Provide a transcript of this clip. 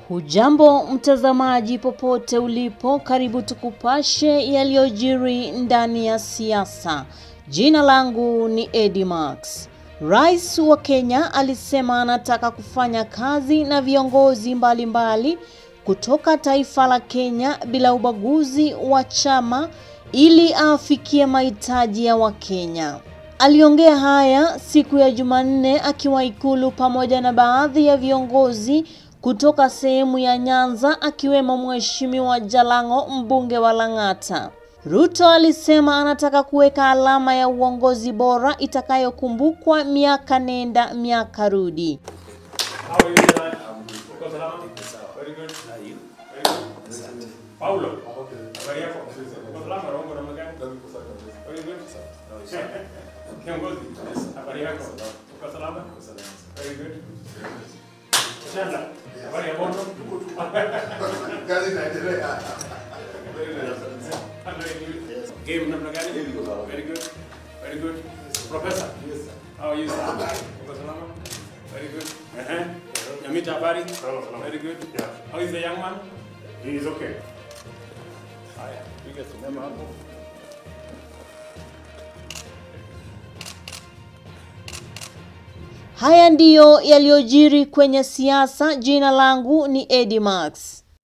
Hujambo mtazamaji popote ulipo, karibu tukupashe yaliyojiri ndani ya siasa. Jina langu ni Eddie Max. Rais wa Kenya alisema anataka kufanya kazi na viongozi mbalimbali mbali kutoka taifa la Kenya bila ubaguzi wa chama ili afikie mahitaji ya Wakenya. Aliongea haya siku ya Jumanne akiwa Ikulu pamoja na baadhi ya viongozi kutoka sehemu ya Nyanza akiwemo Mheshimiwa Jalango mbunge wa Lang'ata. Ruto alisema anataka kuweka alama ya uongozi bora itakayokumbukwa miaka nenda miaka rudi. How are you tonight? Uko salama? Very good. Very good. Paulo. Habari yako? Uko salama? Roho namna gani? Very good. Kiongozi. Habari yako? Uko salama? Very good. Shanda. Habari ya moto? Kazi inaendelea. Very good. Game namna gani? Very good. Very good. Professor. How are you, sir? Uko salama? Very good. Uh-huh. Nyamita habari? Very good. Yeah. How is the young man? He is okay. Haya, piga sinema hapo. Haya ndiyo yaliyojiri kwenye siasa. Jina langu ni Eddie Max.